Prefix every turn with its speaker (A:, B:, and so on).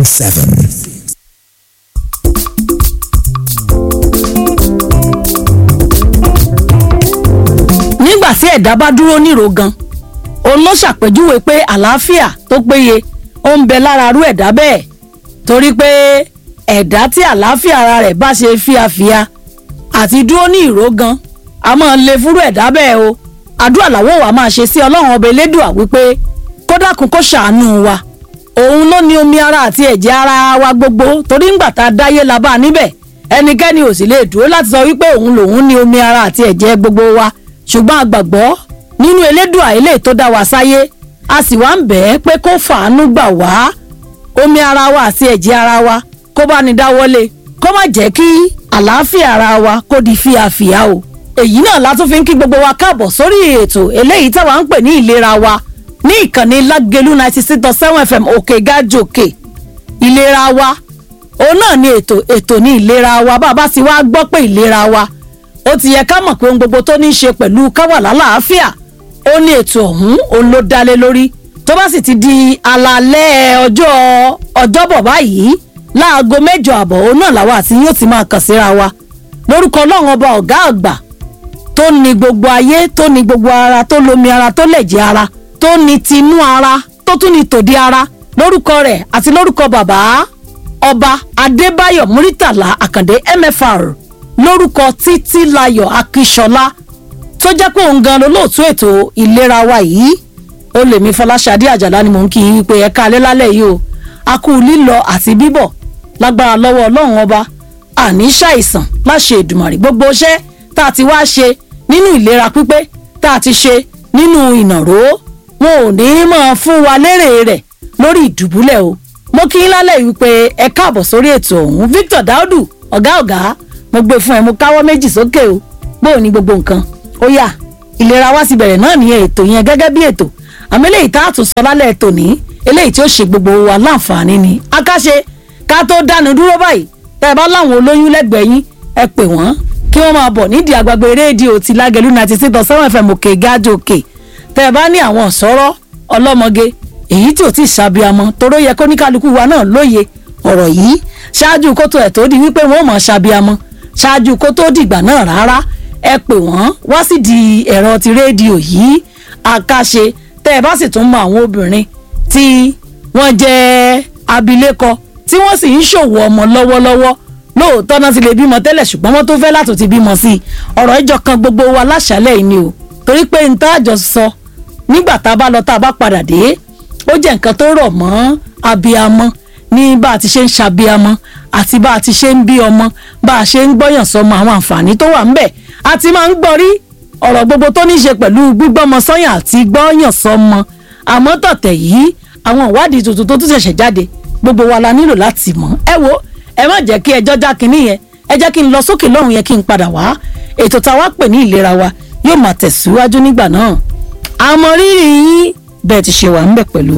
A: seven.
B: nígbà tí ẹ̀dá bá dúró níro gan òun ló ṣàpèjúwe pé àlàáfíà tó péye ó ń bẹ lára arú ẹ̀dá bẹ́ẹ̀ torí pé ẹ̀dá tí àlàáfíà ara rẹ̀ bá ṣe fíafíà àti dúró ní ìró gan a máa lè fúrú ẹ̀dá bẹ́ẹ̀ o àdúrà làwọ̀ wa máa ṣe sí ọlọ́run ọba elédùà wípé kó dákun kó ṣàánú wa òun ló ní omi ara àti ẹ̀jẹ̀ ara wa gbogbo torí ńgbà tá a dáyé la bá a níbẹ̀ ẹnikẹ́ni ò sì lè dúró láti sọ wípé òun lòun ní omi ara àti ẹ̀jẹ̀ gbogbo wa ṣùgbọ́n a gbàgbọ́ nínú elédùà eléyìí tó dá wa sáyé a sì wá ń bẹ̀ ẹ́ pé kó fàánú gbà wá omi ara wa àti ẹ̀jẹ̀ ara wa kó bá ní dáwọ́lé kó má jẹ́ kí àlàáfíà ara wa kó di fíafíà o èyí náà la tún fi ń kí gbogbo wa káàbọ̀ sórí ètò eléyìí táwa ń pè ní ìlera wa ní ìkànnì lágẹ̀lú ninety six dot seven fm òkè gájòkè ìlera wa òun náà ni ètò ètò ní ìlera wa bá a bá sì wá gbọ́ pé ìlera wa ó ti yẹ ká mọ̀ pé ohun gbogbo tó ní í ṣe pẹ̀lú káwà lálàáfíà ó ní ètò ọ̀hún òun ló dálé lórí tó bá sì ti di alalẹ́ ọjọ́ ọjọ́bọ̀ báyìí láago mẹ́jọ àbọ̀ òun náà làwa àti yóò ti máa kàn síra wa lórúkọ ọlọ́run ọba ọ̀gá àgbà tó ní gbogbo ayé tó ní gbogbo ara tó lomi ara tó lẹ̀jẹ̀ ara tó ní tinú ara tó tún ní tòde ara lórúkọ rẹ̀ àti lórúkọ bàbá ọba adébáyọ̀ muritàlá àkàndé mfr lórúkọ títílayọ̀ akíṣọlá tó jẹ́ pé òun gan lolóòtú ètò ìlera wa yìí ó lè mi fọláṣadé àjàlá ni mò ń kí yín pé ẹ̀ka alẹ́ lálẹ́ yìí o a kú lílọ àti bíbọ̀ lágbára lọ́wọ́ ọlọ́run ọba àní ṣàìsàn láṣẹ ìdùmàrè gbogbo iṣẹ́ tá a ti wá ṣe nínú ìlera pípé tá a ti ṣe nínú ìnàró wọn ò ní máa fún wa lérè rẹ̀ lórí ìdùbúlẹ̀ o mo kí yín lálẹ́ yìí pé ẹ káàbọ̀ sórí ètò ọ̀hún Victor Daudu ọ̀gá ọ̀gá mo gbé fún ẹ mo káwọ́ méjì sókè o bóò ní gbogbo nǹkan ó yá ìlera wa sì bẹ̀rẹ̀ náà nìyẹn ètò yẹn gẹ́gẹ́ bí ètò àmọ́ eléyìí tá a tún sọ lálẹ́ ètò ní eléyìí tí ó ṣe gbogbo wa láǹfààní ni akáṣe ká tó dánu dúró báyìí tẹ́ ẹ bá láwọn olóyún lẹ́gbẹ̀ẹ́ yín ẹ pè wọ́n kí wọ́n máa bọ̀ nídìí àgbàgbé rédíò ti lágẹ̀lú ninety six point seven fm òkè gájò òkè tẹ́ ẹ bá ní àwọn ọ̀sọ́rọ́ ọlọ́mọge èyí tí ò tí ì ṣàbíamọ toró yẹ kó ní kálukú wa náà lóye ọ̀rọ̀ yìí ṣáájú kó tó ẹ̀ tó di wípé wọ́n mọ̀ ṣàbíamọ ṣáájú kó tó dìgbà náà rárá ẹ pè wọ́n wá sí di ẹ̀rọ ti rédíò yìí àkàṣe tẹ́ ẹ bá sì tún mọ àwọn obìnrin tí wọ́n jẹ́ abilékọ tí wọ́n sì ń ṣòwò ọmọ lọ́wọ́lọ́wọ́ lóòótọ́ náà ti lè bímọ tẹ́lẹ̀ ṣùgbọ́n wọ́n tó fẹ́ látò ti bímọ sí i ọ̀rọ̀ ìjọ kan gbogbo wa láṣálẹ̀ yìí ni o torí pé n tá àjọ sọ nígbà tá a bá lọ tá a bá padà dé ó jẹ́ nǹkan tó rọ̀ mọ́ abiamọ ní bá a ti ṣe ń ṣabiamọ àti bá a ti ṣe ń bí ọmọ bá a ṣe ń gbọ́yàn sọmọ àwọn àǹfààní tó wà ńbẹ̀ a ti máa ń gbọ́ rí ọ̀rọ̀ gbogbo tó ní í ṣe pẹ̀lú gbígbọ́mọ sọ́yàn àti gbọ́yàn sọmọ àmọ́ tọ̀tẹ̀ yìí àwọn ìwádìí tuntun tó tún ṣẹ̀ṣẹ̀ jáde gbogbo wa la nílò láti mọ̀ ẹ wo ẹ má jẹ́ kí ẹjọ́ já kinní yẹn ẹ jẹ́ kí n lọ sókè lọ́hùn yẹn kí n padà wá ètò táwa pè ní ìlera wa yóò máa tẹ̀síwájú nígbà náà àmọ́ rírì yín bẹ́ẹ̀ ti ṣe wà ń bẹ̀ pẹ̀lú